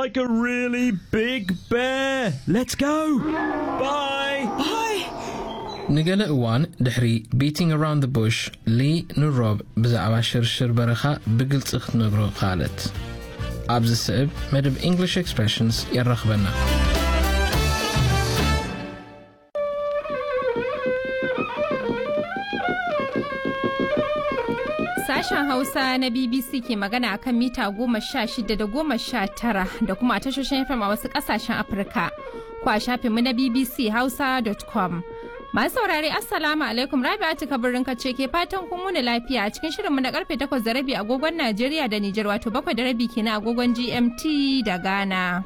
like a really big bear. Let's go. Bye. ንገለ እዋን ድሕሪ ቢቲንግ ኣራውንድ ቡሽ ሊ ንሮብ ብዛዕባ ሽርሽር በረኻ ብግልፂ ክትነግሮ ካለት ኣብዚ ስዕብ መደብ እንግሊሽ ኤክስፕሬሽንስ የራኽበና Sashen Hausa na BBC ke magana a kan mita goma sha shida da goma sha tara da kuma a tashoshin FM a wasu kasashen Afirka. Ko a shafinmu na BBC Hausa.com. Masu saurare Assalamu alaikum Rabi'atu kabirin kace ke fatan kun wuni lafiya a cikin shirinmu na karfe takwas da rabi agogon Najeriya da Nijar wato bakwai da rabi kenan agogon GMT da Ghana.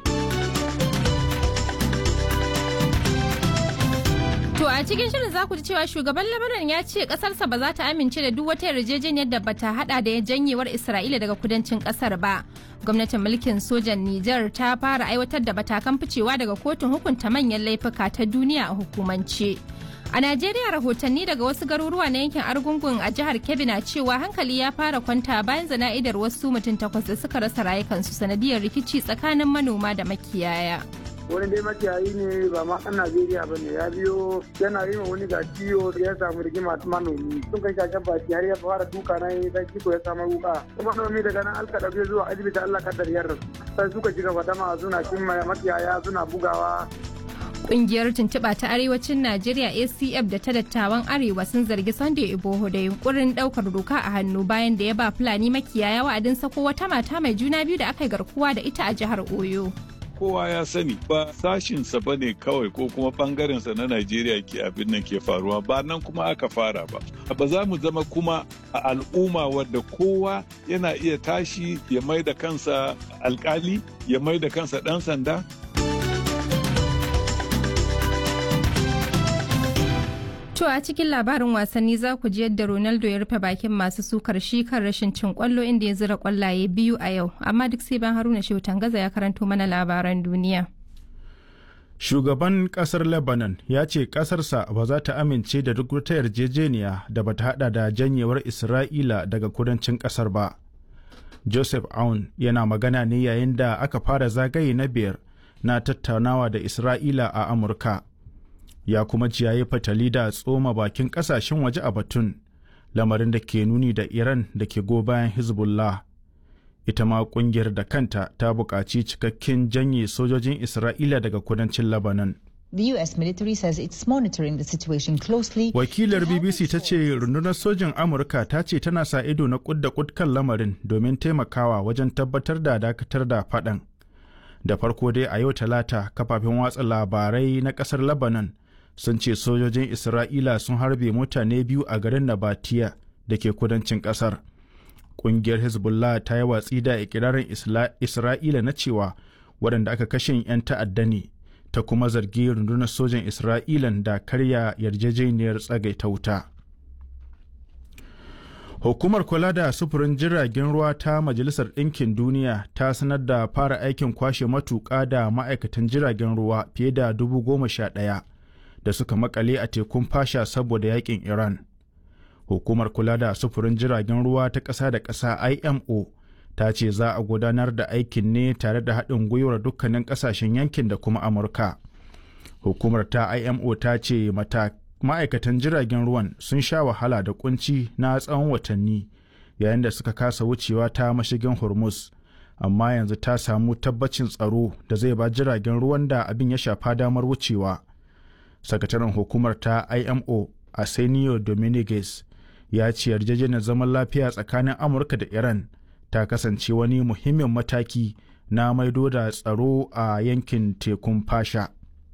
To a cikin shirin za ku ji cewa shugaban Lebanon ya ce kasarsa ba za ta amince da duk wata yarjejeniyar da bata hada da janyewar Isra'ila daga kudancin kasar ba. Gwamnatin mulkin sojan Nijar ta fara aiwatar da batakan ficewa daga kotun hukunta manyan laifuka ta duniya a hukumance. A Najeriya rahotanni daga wasu garuruwa na yankin Argungun a jihar Kebbi na cewa hankali ya fara kwanta bayan zana'idar wasu mutum takwas da suka rasa rayukansu sanadiyar rikici tsakanin manoma da makiyaya. wani dai makiyayi ne ba ma ɗan Najeriya ba ne ya biyo yana yi wani ga ciwo ya samu rigima manomi sun kai shashen baki har ya fara duka na yi sai kiko ya samu wuka kuma manomi daga nan alka ɗauke zuwa asibiti Allah kaddar yarda sai suka shiga fadama suna cin makiyaya suna bugawa Kungiyar tuntuɓa ta arewacin Najeriya ACF da ta dattawan arewa sun zargi Sunday Iboho da yunkurin ɗaukar doka a hannu bayan da ya ba Fulani makiyaya wa'adin sako wata mata mai juna biyu da aka yi garkuwa da ita a jihar Oyo. kowa ya sani ba sashinsa ba ne kawai ko kuma bangarensa na Najeriya ke abin nan ke faruwa ba nan kuma aka fara ba. Ba za mu zama kuma a al'umma wadda kowa yana iya tashi ya mai da kansa alkali ya mai da kansa ɗan sanda To a cikin labarin wasanni za ku ji yadda Ronaldo ya rufe bakin masu sukar shi kan rashin cin kwallo inda ya zira kwallaye biyu a yau, amma duk sai ban Haruna Shehu Tangaza ya karanto mana labaran duniya. Shugaban kasar Lebanon ya ce kasarsa ba za ta amince da duk wata yarjejeniya da bata hada da janyewar Isra'ila daga kudancin kasar ba. Joseph Aoun yana magana ne yayin da aka fara zagaye na biyar na tattaunawa da Isra'ila a Amurka. ya kuma ci yayi fatali da tsoma bakin kasashen waje a batun lamarin da ke nuni da iran da ke go bayan hezbollah ita ma kungiyar da kanta ta buƙaci cikakken janye sojojin isra'ila daga kudancin lebanon The US military says it's monitoring the situation closely. Wakilar BBC ta ce rundunar sojin Amurka ta ce tana sa ido na kud da kud kan lamarin domin taimakawa wajen tabbatar da dakatar da faɗan. Da farko dai a yau talata kafafen watsa labarai na ƙasar Lebanon sun ce sojojin Isra'ila sun harbe mutane biyu a garin Nabatiya da ke kudancin kasar. Ƙungiyar Hezbollah ta yi watsi da ikirarin Isra'ila na cewa waɗanda aka kashe 'yan ta'adda ne, ta kuma zargi rundunar sojan Isra'ilan da karya yarjejeniyar tsagaita wuta. Hukumar kula da sufurin jiragen ruwa ta Majalisar Ɗinkin Duniya ta sanar da fara aikin kwashe matuƙa da ma'aikatan jiragen ruwa fiye da dubu goma sha ɗaya. da suka makale a tekun fasha saboda yakin Iran. Hukumar kula da sufurin jiragen ruwa ta ƙasa da ƙasa IMO ta ce za a gudanar da aikin ne tare da haɗin gwiwar dukkanin ƙasashen yankin da kuma Amurka. Hukumar ta IMO ta ce ma'aikatan jiragen ruwan sun sha wahala da kunci na tsawon watanni yayin da suka kasa wucewa ta mashigin Hormuz. Amma yanzu ta samu tabbacin tsaro da zai ba jiragen ruwan da abin ya shafa damar wucewa. sakataren hukumar ta imo arsenio dominguez ya ce yarjejeniyar zaman lafiya tsakanin amurka da iran ta kasance wani muhimmin mataki na maido da tsaro a yankin tekun fasha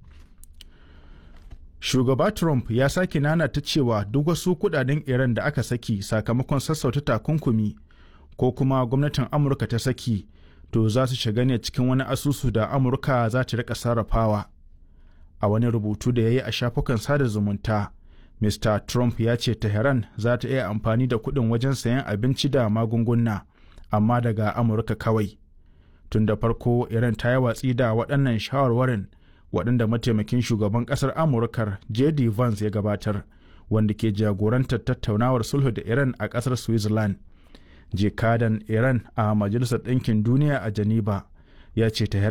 shugaba trump ya sake nana ta cewa duk wasu kudaden iran da aka saki sakamakon sassauta takunkumi ko kuma gwamnatin amurka ta saki to za su shiga ne cikin wani asusu da amurka za ta rika sarrafawa a wani rubutu da ya yi a shafukan sada zumunta mr trump ya ce tehran za ta iya amfani da kuɗin wajen sayan abinci da magunguna amma daga amurka kawai tun da farko iran ta yi watsi da waɗannan shawarwarin waɗanda mataimakin shugaban ƙasar amurkar jd vance ya gabatar wanda ke jagorantar tattaunawar sulhu da iran a ƙasar switzerland jikadan iran a majalisar ɗinkin duniya a geneva ya ce tehran